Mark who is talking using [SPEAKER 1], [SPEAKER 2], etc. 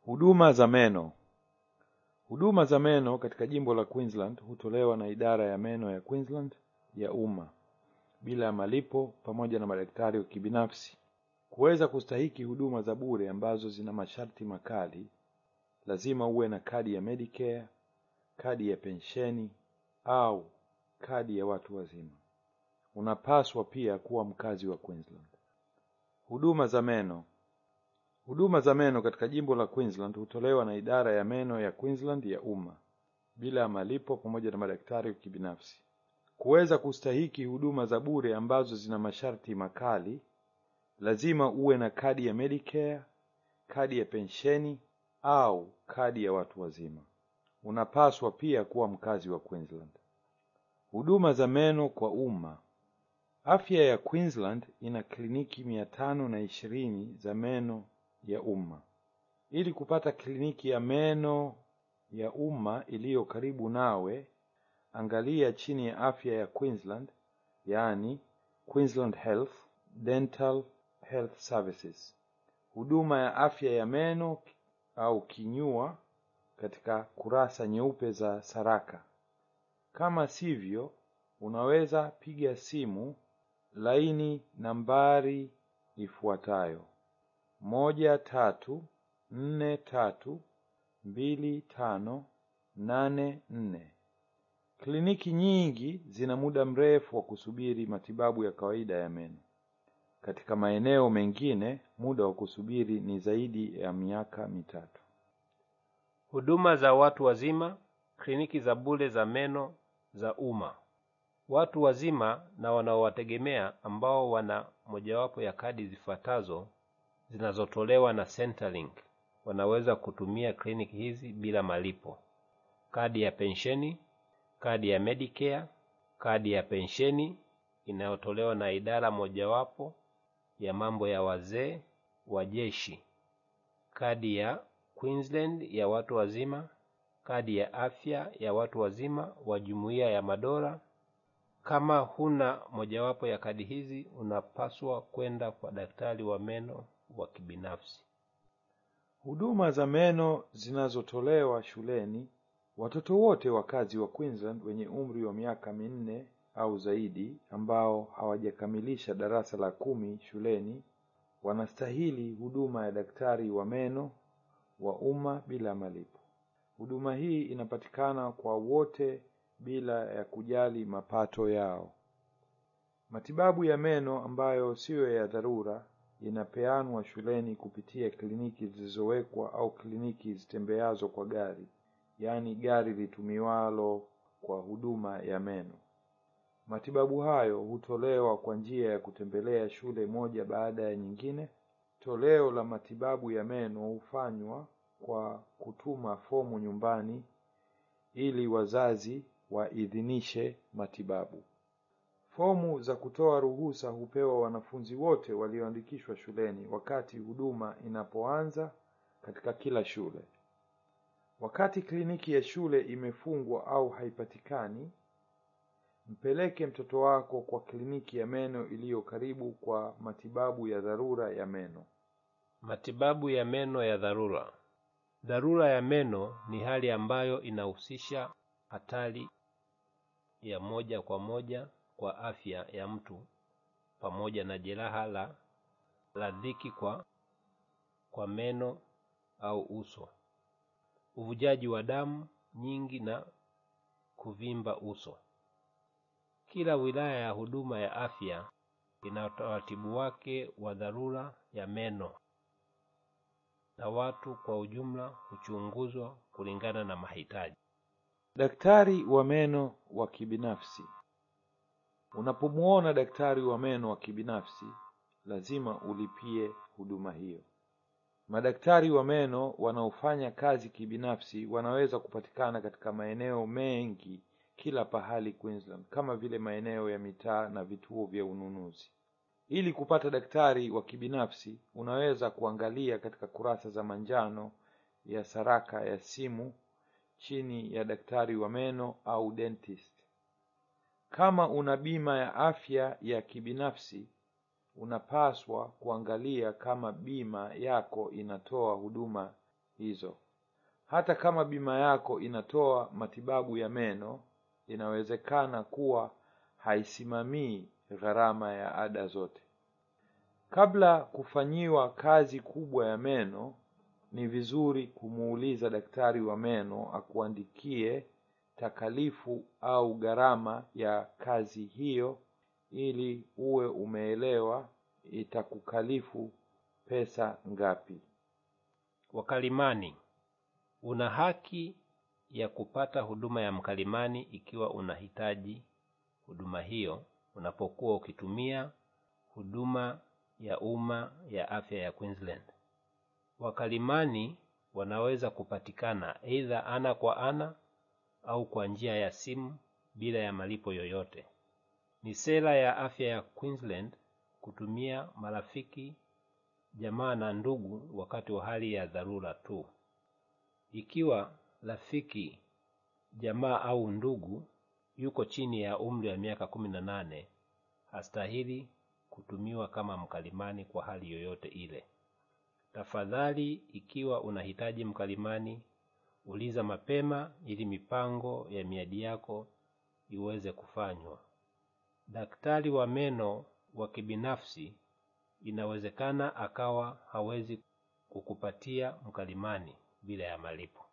[SPEAKER 1] Huduma za meno. Huduma za meno katika jimbo la Queensland hutolewa na idara ya meno ya Queensland ya umma bila ya malipo pamoja na madaktari wa kibinafsi. Kuweza kustahiki huduma za bure ambazo zina masharti makali, lazima uwe na kadi ya Medicare, kadi ya pensheni au kadi ya watu wazima. Unapaswa pia kuwa mkazi wa Queensland. Huduma za meno. Huduma za meno katika jimbo la Queensland hutolewa na idara ya meno ya Queensland ya umma bila ya malipo pamoja na madaktari wa kibinafsi. Kuweza kustahiki huduma za bure ambazo zina masharti makali, lazima uwe na kadi ya Medicare, kadi ya pensheni au kadi ya watu wazima. Unapaswa pia kuwa mkazi wa Queensland. Huduma za meno kwa umma. Afya ya Queensland ina kliniki mia tano na ishirini za meno ya umma. Ili kupata kliniki ya meno ya umma iliyo karibu nawe, angalia chini ya afya ya Queensland, yaani Queensland Health Dental Health Services. Huduma ya afya ya meno au kinyua katika kurasa nyeupe za Saraka. Kama sivyo, unaweza piga simu laini nambari ifuatayo: moja tatu nne tatu mbili tano nane nne. Kliniki nyingi zina muda mrefu wa kusubiri matibabu ya kawaida ya meno. Katika maeneo mengine muda wa kusubiri ni zaidi ya miaka mitatu.
[SPEAKER 2] Huduma za watu wazima, kliniki za bure za meno za umma. Watu wazima na wanaowategemea ambao wana mojawapo ya kadi zifuatazo zinazotolewa na Centrelink wanaweza kutumia kliniki hizi bila malipo: kadi ya pensheni, kadi ya Medicare, kadi ya pensheni inayotolewa na idara mojawapo ya mambo ya wazee wa jeshi, kadi ya Queensland ya watu wazima, kadi ya afya ya watu wazima wa Jumuiya ya Madola. Kama huna mojawapo ya kadi hizi, unapaswa kwenda kwa daktari wa meno wa kibinafsi.
[SPEAKER 1] Huduma za meno zinazotolewa shuleni. Watoto wote wakazi wa Queensland wenye umri wa miaka minne au zaidi ambao hawajakamilisha darasa la kumi shuleni wanastahili huduma ya daktari wa meno wa umma bila malipo. Huduma hii inapatikana kwa wote bila ya kujali mapato yao. Matibabu ya meno ambayo siyo ya dharura inapeanwa shuleni kupitia kliniki zilizowekwa au kliniki zitembeazo kwa gari, yaani gari litumiwalo kwa huduma ya meno. Matibabu hayo hutolewa kwa njia ya kutembelea shule moja baada ya nyingine. Toleo la matibabu ya meno hufanywa kwa kutuma fomu nyumbani ili wazazi waidhinishe matibabu. Fomu za kutoa ruhusa hupewa wanafunzi wote walioandikishwa shuleni wakati huduma inapoanza katika kila shule. Wakati kliniki ya shule imefungwa au haipatikani, mpeleke mtoto wako kwa kliniki ya meno iliyo karibu kwa matibabu ya dharura ya meno.
[SPEAKER 2] Matibabu ya meno ya dharura. Dharura ya meno ni hali ambayo inahusisha hatari ya moja kwa moja kwa afya ya mtu pamoja na jeraha la la dhiki kwa kwa meno au uso, uvujaji wa damu nyingi na kuvimba uso. Kila wilaya ya huduma ya afya ina utaratibu wake wa dharura ya meno na watu kwa ujumla huchunguzwa kulingana na mahitaji.
[SPEAKER 1] Daktari wa meno wa kibinafsi. Unapomuona daktari wa meno wa kibinafsi, lazima ulipie huduma hiyo. Madaktari wa meno wanaofanya kazi kibinafsi wanaweza kupatikana katika maeneo mengi kila pahali Queensland, kama vile maeneo ya mitaa na vituo vya ununuzi. Ili kupata daktari wa kibinafsi, unaweza kuangalia katika kurasa za manjano ya Saraka ya simu chini ya daktari wa meno au dentist. Kama una bima ya afya ya kibinafsi, unapaswa kuangalia kama bima yako inatoa huduma hizo. Hata kama bima yako inatoa matibabu ya meno, inawezekana kuwa haisimamii gharama ya ada zote. Kabla kufanyiwa kazi kubwa ya meno, ni vizuri kumuuliza daktari wa meno akuandikie takalifu au gharama ya kazi hiyo ili uwe umeelewa itakukalifu pesa ngapi.
[SPEAKER 2] Wakalimani, una haki ya kupata huduma ya mkalimani ikiwa unahitaji huduma hiyo unapokuwa ukitumia huduma ya umma ya afya ya Queensland. Wakalimani wanaweza kupatikana aidha ana kwa ana au kwa njia ya simu bila ya malipo yoyote. Ni sera ya afya ya Queensland kutumia marafiki, jamaa na ndugu wakati wa hali ya dharura tu. Ikiwa rafiki, jamaa au ndugu yuko chini ya umri wa miaka kumi na nane, hastahili kutumiwa kama mkalimani kwa hali yoyote ile. Tafadhali, ikiwa unahitaji mkalimani, uliza mapema ili mipango ya miadi yako iweze kufanywa. Daktari wa meno wa kibinafsi inawezekana akawa hawezi kukupatia mkalimani bila ya malipo.